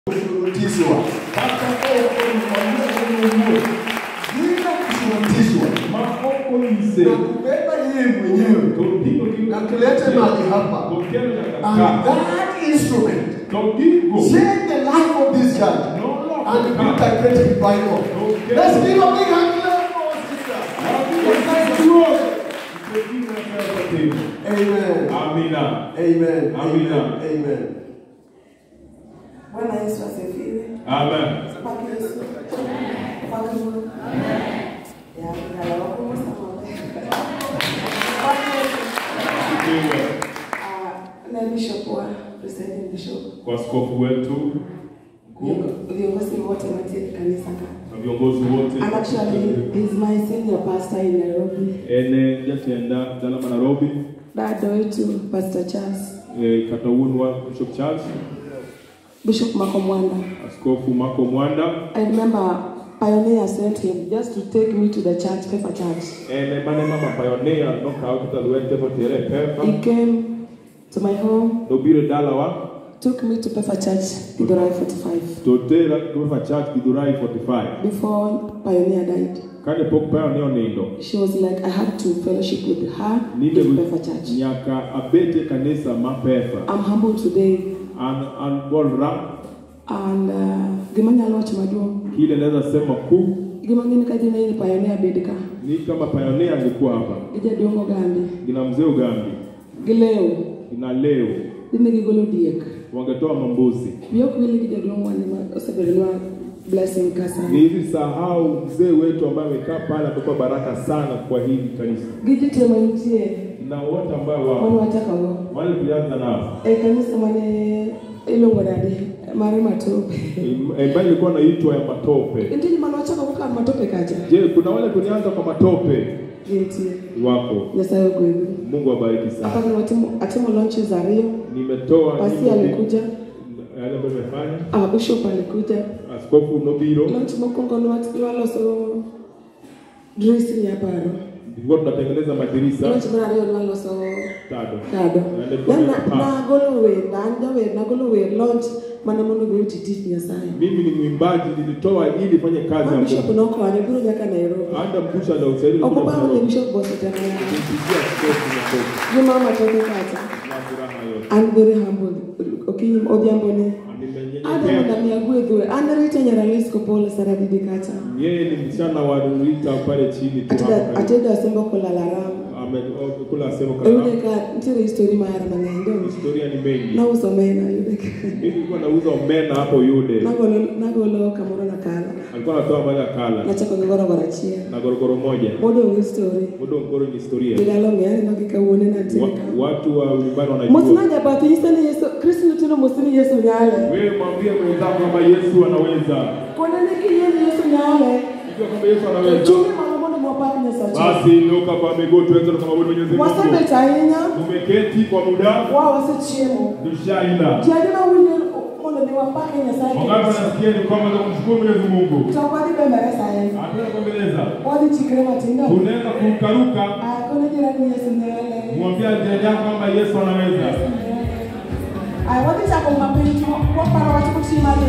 kushurutishwa kata oko nikwambia bila kushurutishwa maoko nise na kubeba yeye mwenyewe tondiko na kulete mahali hapa tokelo and yakaka that instrument togigo change the life of this church and build a great revival. Let's give a big hand clap for our sister. Amen. Amina. Amen. Amina. Amen. Bwana Yesu asifiwe. Amen. Paki Yesu. Paki Mungu. Ya, ya, la wakumu sama. Paki Yesu. Sifiwe. Ah, na bishop wa presiding bishop. Kwa askofu wetu mkuu Viongozi wote wa kanisa ka. na viongozi wote And actually, he's my senior pastor in Nairobi. ene jatenda dala ma Nairobi Dada wetu Pastor Charles. eh, kata wuon wa Bishop Charles Bishop Mako Mwanda. askofu Mako Mwanda I remember Pioneer sent him just to take me to the church, Pepper Church. ene mane mama pioneer nokawo kata lwete motere e pepa He came to my home, nobiro e dalawa took me to Pepper Church, Githurai 45, to tera Pepa Church Githurai 45 before Pioneer died. kane pok pioneer onindo She was like, I had to fellowship with her nibe in Pepper Church. nyaka abet e kanisa ma pepa I'm humble today, an an bolra and uh, gima nyalo wacho maduong' kile naweza sema kuu gima ng'eni ka dine ni Pioneer bed ka ni kama pioneer angekuwa hapa gi jaduong' Ogambi gina mzee Ugambi gi Leo gina leo dine gigolo diek wangetoa mambuzi bi ok wili gi jaduong' wani ma osebedonwa blessing ka sana ni hivi sahau mzee wetu ambaye amekaa pale amekuwa baraka sana kwa hili kanisa gi ji te mantie na wote ambao mane wao wachakago wale tulianza nao e kanisa mane iluongo nade mare matope ambayo ilikuwa naitwa ya matope nitie joma nwachakago kan matope kacha je kuna wale tulianza kwa matope gintie wako nyasaye ogwedhu mungu abariki sana apaka watimo atimo launches ariyo nimetoa pasi nyimbo- alikuja yale ambayo nimefanya ah, bishop alikuja askofu nobiro launch mokwongo nwa- nwaloso dressing ya paro tulikuwa tunatengeneza madirisa launch mar ariyo nwaloso tado kado Yaani Then kwenye na- paa. nagolo wer na an jawer nagolo wer launch mana mondo mi oti tich nyasaye mimi ni mwimbaji nilitoa ili fanye kazi ma ya bishop mungu nokonyo biro nyaka nairobi hata mkusha na usaidi ok obawo ne bishop bosetemaya kumpigia askofu makofi gi mama toke kacha na furaha yote an very humble okinyi odhiambone adwa mondo nimenyenyekea mi agwedhwe an rita nyaralisco pole saradidi kacha yeye ni msichana wa Rita pale chini tu hapo Ateda- karibu. atedo asembo kolalaram amekula sehemu oyude kadhaa ka nitiere histori mara mang'eny donge historia ni mengi nauso omena yude ka mimi nilikuwa nauza omena hapo yude nagolo nagolo kamoro nakala alikuwa anatoa mali akala nachako gi gorogoro achiel na gorogoro moja modong' histori mudo ngoro ni historia Bilalo ng'eyo gi kawuono nantiere Wa- ka. watu wa nyumbani wanajua Mosina jabathi nyise ni Yesu, Kristo nitino mosini Yesu nyale. wewe mwambie mwenzako kwamba Yesu anaweza Kuona ni kiyie ni Yesu nyale. ikiwa kwamba Yesu anaweza Chungi malo mondo mwapar Nyasaye. basi inuka kwa miguu tuweze kumwabudu Mwenyezi Mungu Wasebet ahinya, tumeketi kwa muda wa wasechiemo. tushaila Ji adima winjo mondo mi wapake Nyasaye. wangapi wanasikia ni kwamba za kumshukuru Mwenyezi Mungu To wadhi bembere sahizi. hatuna kuombeleza Wadhi chikre matindo. tunaweza kurukaruka Ah, kono jirani ni Yesu nyale. mwambia jirani yako kwamba Yesu anaweza Ah, wadhi chako mapiny to waparo wach motii mar